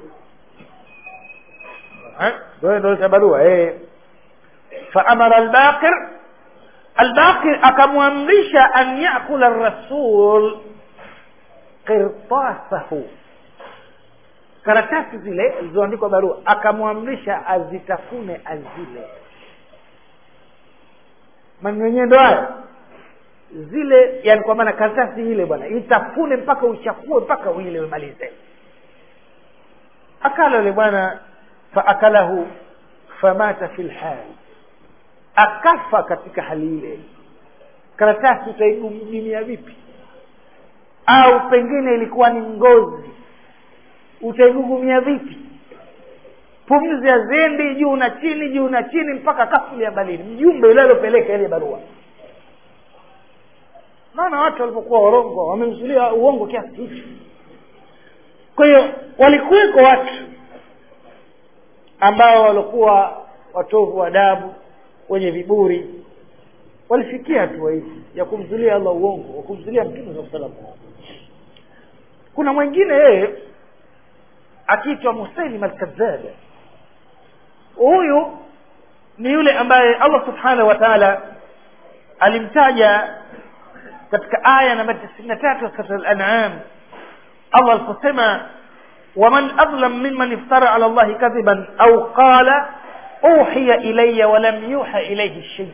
Eh, ndio aloleta barua eh faamara albaqir albaqir akamwamrisha an yakula rasul qirtasahu karatasi zile zilizoandikwa barua akamwamrisha azitafune azile maneno yenyewe ndo haya zile yani kwa maana karatasi ile bwana itafune mpaka uchakue mpaka uile umalize akala yule bwana faakalahu famata fi lhali akafa katika hali ile karatasi utaigumia vipi au pengine ilikuwa ni ngozi utaigugumia vipi pumzi haziendi juu na chini juu na chini mpaka kafulia balini mjumbe yule aliopeleka ile barua naona watu walipokuwa warongo wamemzulia uongo kiasi hicho kwa hiyo walikuweko watu ambao walikuwa watovu wa adabu wenye viburi walifikia hatua hizi ya kumzulia allah uongo wa kumzulia mtume saa salam kuna mwingine yeye akiitwa musailim alkadhab huyu ni yule ambaye allah subhanahu wa taala alimtaja katika aya namba tisini na tatu katika al-an'am allah aliposema waman adlam mimman iftara ala allahi kadhiban au qala uhiya ilaya walam yuha ilaihi sheia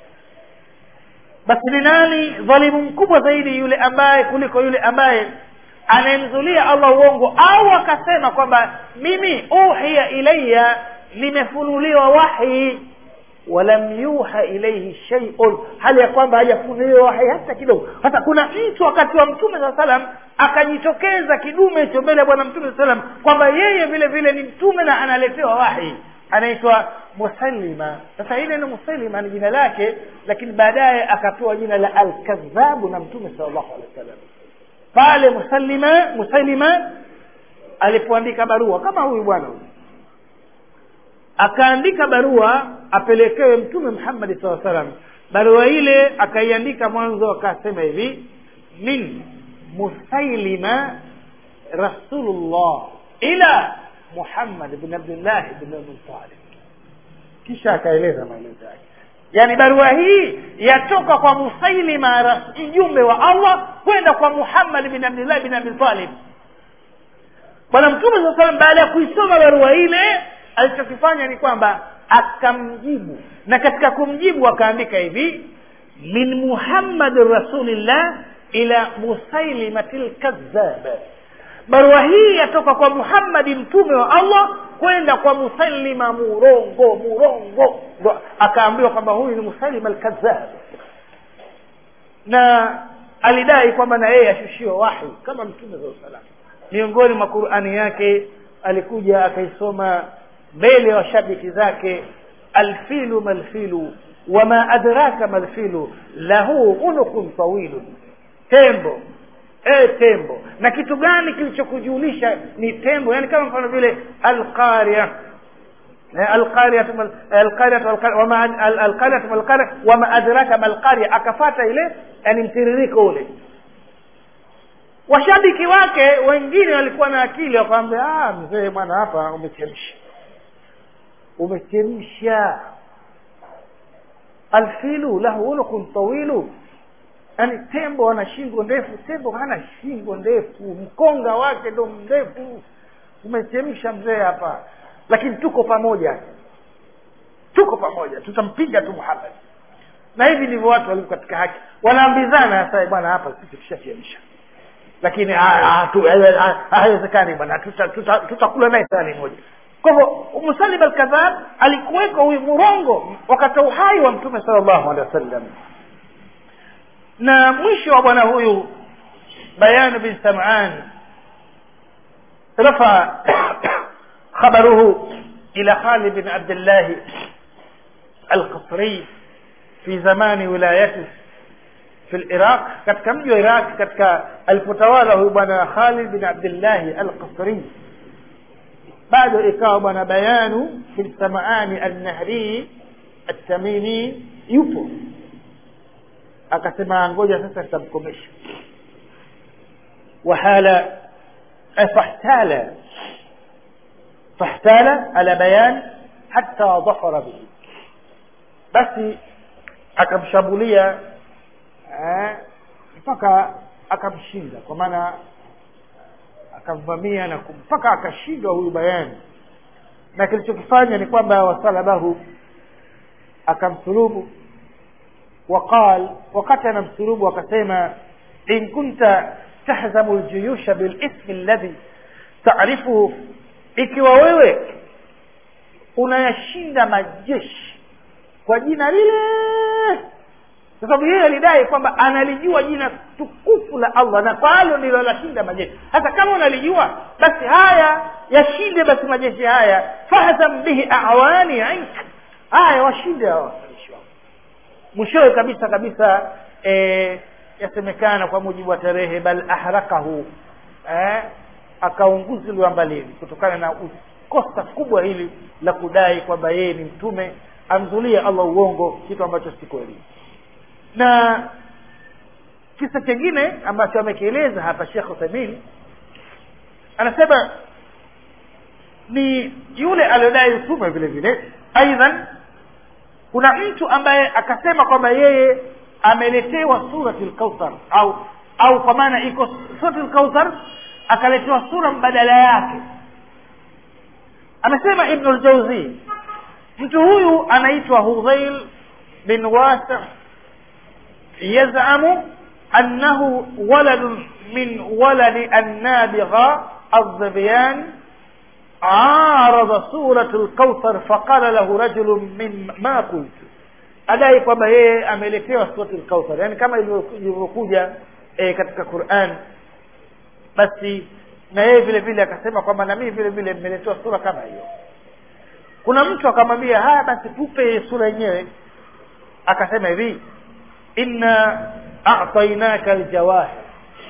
basi ni nani dhalimu mkubwa zaidi yule ambaye kuliko yule ambaye anayemzulia allah uongo au akasema kwamba mimi uhiya ilaya nimefunuliwa wahi walam yuha ilaihi sheiun hali ya kwamba hajafunuliwa wahi hata kidogo hata kuna mtu wakati wa mtume saa salam akajitokeza kidume hicho mbele ya bwana mtume saa salam kwamba yeye vile vile ni mtume na analetewa wahi anaitwa musalima sasa ile ni musalima ni jina lake lakini baadaye akapewa jina la alkadhabu na mtume sal llahu alehi wa sallam pale musalima musalima alipoandika barua kama huyu bwana huyu akaandika barua apelekewe mtume muhammadi saa salam barua ile akaiandika mwanzo akasema hivi min musailima rasulullah ila muhammad bn abdillah bn abitalib kisha akaeleza maelezo yake yaani barua hii yatoka kwa musailima mjumbe wa allah kwenda kwa muhammad bin abdillah bin abitalib bwana mtume saa salam baada ya kuisoma barua ile alichokifanya ni kwamba akamjibu na katika kumjibu akaandika hivi min muhammadin rasulillah ila musailimati lkadhab barua hii yatoka kwa muhammadi mtume wa allah kwenda kwa musalima murongo murongo ndo akaambiwa kwamba huyu ni musalima alkadhab na alidai kwamba na yeye ashushiwe wahi kama mtume saa salam miongoni mwa qurani yake alikuja akaisoma mbele ya washabiki zake alfilu malfilu wama adraka malfilu lahu unukun tawilun tembo e tembo na kitu gani kilichokujulisha ni tembo yani kama mfano vile alqaria alqariatu alqariatu malqaria wama adraka malqaria akafata ile yani mtiririko ule washabiki wake wengine walikuwa na akili wakamwambia ah mzee bwana hapa umechemsha umechemsha alfilu lahu unukun tawilu yaani tembo ana shingo ndefu tembo hana shingo ndefu mkonga wake ndo mrefu umechemsha mzee hapa lakini tuko pamoja tuko pamoja tutampiga tu muhammad na hivi ndivyo watu walivyo katika haki wanaambizana sasa bwana hapa sisi tushachemsha lakini haiwezekani bwana tutakula tuta, tuta naye sahani moja kwa hivyo musalim alkadhab alikuweko huyu murongo wakati uhai wa mtume sala llahu alehi wa sallam na mwisho wa bwana huyu bayan bin saman rafa khabaruhu ila khalid bin abdillahi alqasri fi zamani wilayati fi liraq katika mji wa iraq katika alipotawala huyu bwana khalid bin abdillahi alqasri bado ikawa bwana bayanu bin samaani alnahrii altamimi yupo akasema ngoja sasa tutamkomesha wahala fahtala fahtala ala bayan hata dhafara bihi basi akamshambulia mpaka akamshinda kwa maana akamvamia na mpaka akashindwa huyu bayani na kilichokifanya ni kwamba wasalabahu akamsulubu وقال وقت نمسروب وكسيما إن كنت تهزم الجيوش بالاسم الذي تعرفه ikiwa wewe unayashinda majeshi kwa jina lile kwa sababu yeye alidai kwamba analijua jina tukufu la allah na kwalo ndilo lashinda majeshi hata kama unalijua basi haya yashinde basi majeshi haya fahzam bihi awani ink haya washinde hawa mwishowe kabisa kabisa e, yasemekana kwa mujibu wa tarehe bal ahrakahu eh, akaunguziliwa mbalini kutokana na kosa kubwa hili la kudai kwamba yeye ni mtume amzulie allah uongo kitu ambacho si kweli na kisa chengine ambacho amekieleza hapa shekh uthamin anasema ni yule aliyodai utume vile vile aidhan kuna mtu ambaye akasema kwamba yeye ameletewa surati lkauthar au au kwa maana iko surati lkauthar akaletewa sura mbadala yake amesema ibnu ljauzi mtu huyu anaitwa hudhail bin wasi yazamu annahu waladun min waladi annabigha aldhibyan arada suratu lkauthar faqala lahu rajulun min ma qultu adai kwamba yeye ameletewa suratu lkauthar yaani kama ilivyokuja e, katika quran basi na yeye vile vile akasema kwamba na mimi vile vile nimeletewa sura kama hiyo kuna mtu akamwambia haya basi tupe sura yenyewe akasema hivi inna a'tainaka aljawahir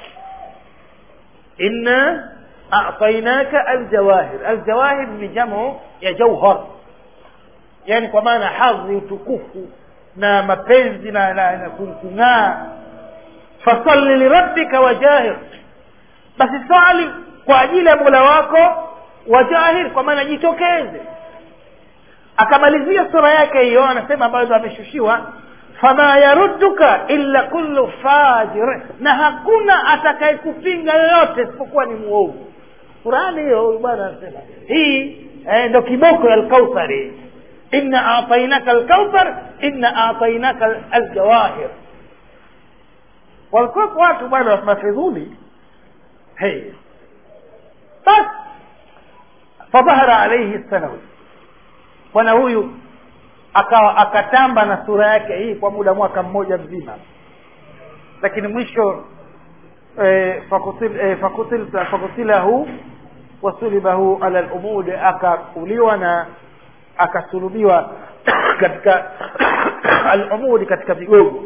inna a'tainaka aljawahir aljawahir ni jamu ya jauhar yani kwa maana hadhi utukufu na mapenzi na, na, na kung'aa fasalli lirabbika wajahir basi swali kwa ajili ya mola wako wajahir kwa maana jitokeze akamalizia sura yake hiyo anasema ambayo ameshushiwa fama yarudduka illa kullu fajir na hakuna atakayekupinga yoyote isipokuwa ni muovu qurani hiyo huyu bwana anasema hii eh, ndo kiboko ya alkauthari inna atainaka alkauthar inna atainaka aljawahir walikuwa watu bwana mafidhuli hey bas fadhahara alaihi sanawi bwana huyu akawa akatamba na sura yake hii kwa muda mwaka mmoja mzima lakini mwisho eh, fakutil, eh, fakutil, fakutilahu wasulibahu ala lumud akakuliwa na akasulubiwa katika alumudi katika vigogo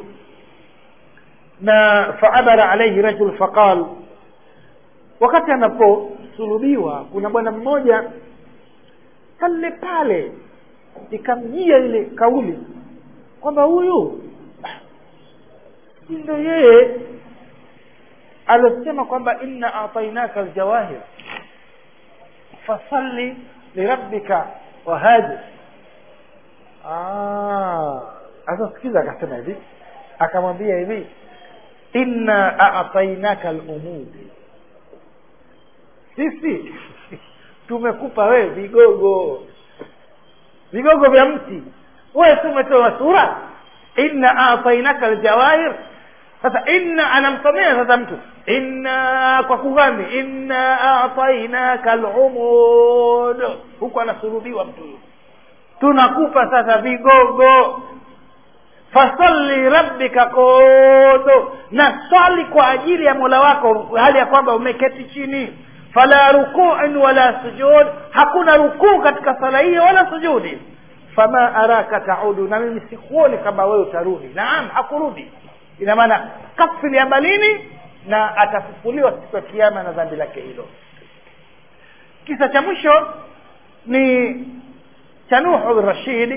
na faabara alaihi rajul faqal wakati anaposulubiwa kuna bwana mmoja pale pale ikamjia ile kauli kwamba huyu si ndo yeye alosema kwamba inna atainaka aljawahir fasalli lirabbika wahajir sasa sikiza akasema hivi akamwambia hivi inna atainaka alumudi sisi tumekupa wewe vigogo vigogo vya mti wewe si umetoa sura inna atainaka aljawahir sasa inna anamsomea sasa mtu inna kwa kughani inna atainaka alumud huku anasurubiwa mtu tunakupa sasa vigogo fasalli rabbika kodo na swali kwa ajili ya mola wako hali ya kwamba umeketi chini fala rukuin wala sujud hakuna rukuu katika sala hiyo wala sujudi fama araka taudu na mimi sikuoni kama wewe utarudi naam hakurudi ina maana kafili amalini na atafufuliwa siku ya kiama na dhambi lake hilo kisa cha mwisho ni cha nuhu rashid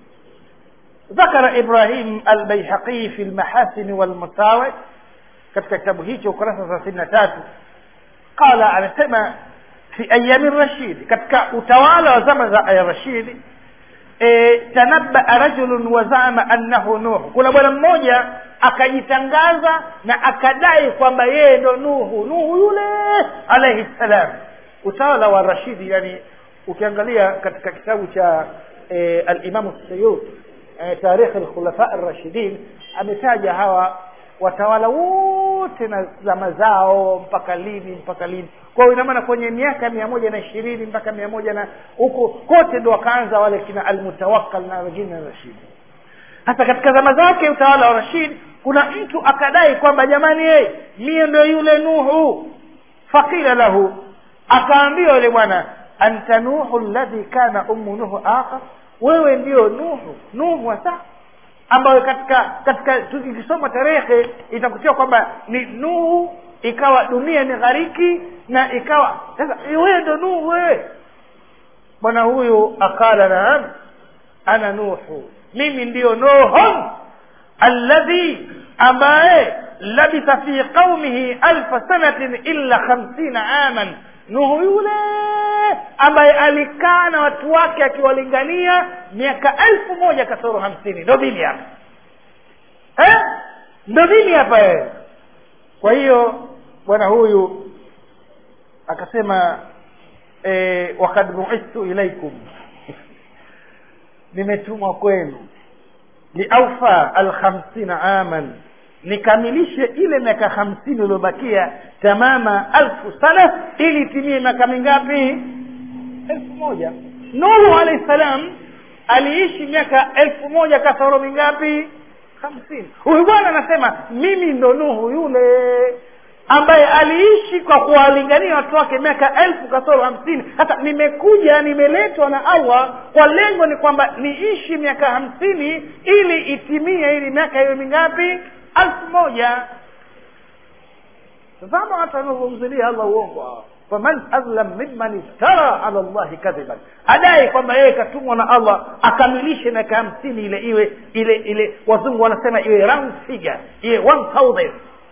ذكر إبراهيم البيهقي في المحاسن والمساوئ katika kitabu hicho ukurasa thelathini na tatu qala anasema fi ayami rashid katika utawala wa zama za ya rashidi e, tanabaa rajulun wazama annahu nuhu kuna bwana mmoja akajitangaza na akadai kwamba yeye ndo nuhu nuhu yule alaihi ssalam utawala wa rashidi yani ukiangalia katika kitabu cha e, alimamu sayuti e, tarikhi lkhulafa rashidin ametaja hawa watawala wote na zama zao mpaka lini mpaka lini kwa hiyo inamaana kwenye miaka mia moja na ishirini mpaka mia moja na huko kote ndo wakaanza wale kina almutawakal na wengine na rashidi hasa katika zama zake utawala wa rashid kuna mtu akadai kwamba jamani yeye mie ndo yule nuhu faqila lahu akaambiwa yule bwana anta nuhu ladhi kana ummu nuhu akhar wewe ndio nuhu nuhu hasa ambayo katika katika tukisoma tarehe itakutia kwamba ni nuhu ikawa dunia ni ghariki na ikawa sasa wewe ndo nuhu wewe bwana huyu akala naam ana nuhu mimi ndiyo nuhun alladhi ambaye labitha fi qaumihi alfa sanatin illa khamsina aman nuhu yule ambaye alikaa na watu wake akiwalingania miaka elfu moja kasoro hamsini ndo mimi hapa eh? ndo mimi hapa eh. kwa hiyo bwana huyu akasema eh, wakad buithtu ilaikum nimetumwa kwenu liaufa alkhamsina aman nikamilishe ile miaka hamsini iliyobakia tamama alfu sana ili itimie miaka mingapi elfu moja nuhu alahi salam aliishi miaka elfu moja kasoro mingapi hamsini huyu bwana anasema mimi ndo nuhu yule ambaye aliishi kwa kuwalingania watu wake miaka elfu kasoro hamsini hata nimekuja nimeletwa na allah kwa lengo ni kwamba niishi miaka hamsini ili itimie ili miaka iwe mingapi elfu moja tazama hata anavyomzilia allah uongo faman adlam mimman iftara ala llahi kadhiban adai kwamba yeye katumwa na allah akamilishe miaka hamsini ile iwe ile ile wazungu wanasema iwe round figure iwe one thousand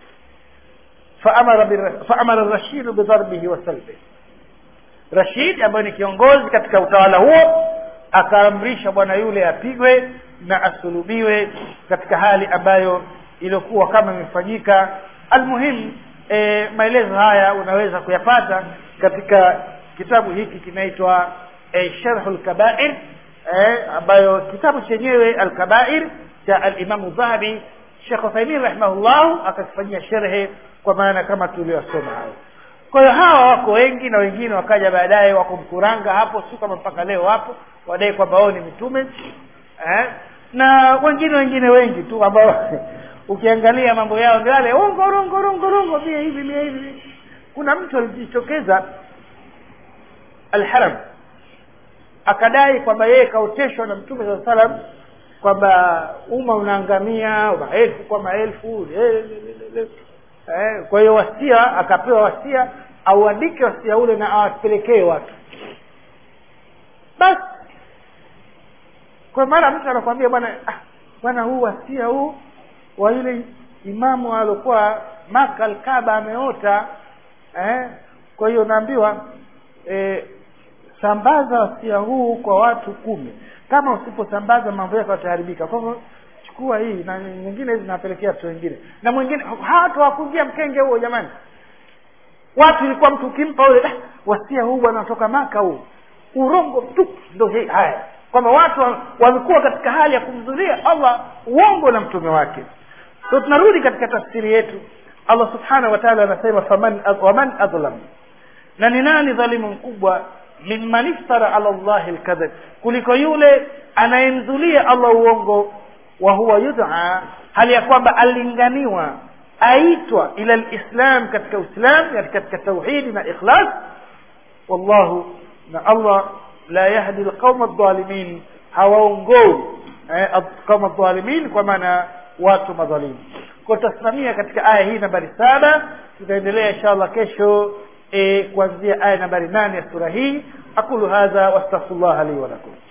faamara rashidu bidharbihi wa salbihi rashid ambaye ni kiongozi katika utawala huo akaamrisha bwana yule apigwe na asulubiwe katika hali ambayo iliyokuwa kama imefanyika almuhimu e, maelezo haya unaweza kuyapata katika kitabu hiki kinaitwa e, sharhu lkabair e, ambayo kitabu chenyewe alkabair cha alimamu dhahabi shekh uthaimin rahimahullahu akakifanyia sherhe kwa maana kama tuliosoma hayo kwa hiyo hawa wako wengi na wengine wakaja baadaye wako mkuranga hapo si kama mpaka leo hapo wadai kwamba wao ni mitume eh? na wengine wengine wengi tu ambao ukiangalia mambo yao ndio yale ongo rongo rongo rongo mia hivi mia hivi kuna mtu alijitokeza alharam akadai kwamba yeye kaoteshwa na mtume saa salam kwamba umma unaangamia maelfu kwa maelfu eh, kwa hiyo wasia akapewa wasia auandike wasia ule na awapelekee watu basi kwa mara mtu anakwambia bwana ah, bwana huu wasia huu wa yule imamu aliokuwa maka alkaba ameota eh, kwa hiyo naambiwa eh, sambaza wasia huu kwa watu kumi kama usiposambaza mambo yako yataharibika kwa hivyo chukua hii na nyingine hizi napelekea watu wengine na mwingine hawatu hawakuingia mkenge huo jamani watu ilikuwa mtu ukimpa ule ah, wasia huu bwana natoka maka huu urongo tu ndo hii haya kwamba watu wamekuwa katika hali ya kumzulia allah uongo na mtume wake so tunarudi katika tafsiri yetu allah subhanahu wa taala anasema faman waman adlam na ni nani dhalimu mkubwa mimman iftara ala llahi lkadhib kuliko yule anayemzulia allah uongo wa huwa yud'a hali ya kwamba alinganiwa aitwa ila lislam katika uislam katika tauhidi na ikhlas wallahu na allah la yahdi lqauma aldhalimin hawaongoi eh, qauma aldhalimin kwa maana watu madhalimu kwa tutasimamia katika aya hii nambari saba tutaendelea insha allah kesho e, kuanzia aya nambari nane ya sura hii aqulu hadha wastaghfirullah li wa lakum